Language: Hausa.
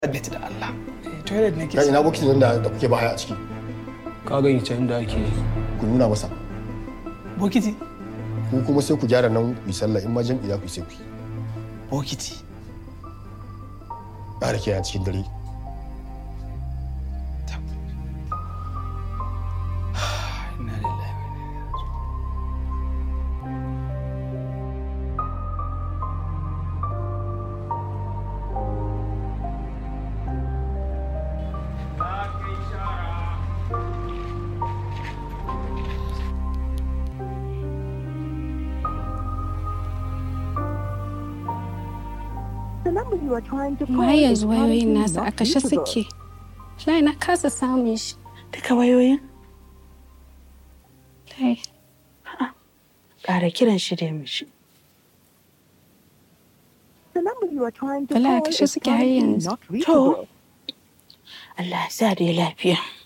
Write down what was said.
Abet da Allah. Eh, Toilet nake Kai so. ina bokitin nan da da kuke bahaya a ciki. ka gani can da ake yi Ku nuna masa. Bokiti. Ku kuma sai ku gyara nan ku yi sallah in ma jam'i za ku yi sai ku yi. Bokiti. Ƙara kiyaye cikin dare. Tab. Inna lillahi wa inna ilaihi raji'un. The number you are trying to amma call har is yanzu wayoyin currently nasa a not kashe reachable. suke lai na kasa samun shi Duka wayoyin lai ƙara kiran shi da mishi. The number you are trying to Wala, call kashe is suke har currently yanzu. not reachable. Allah ya sa da lafiya.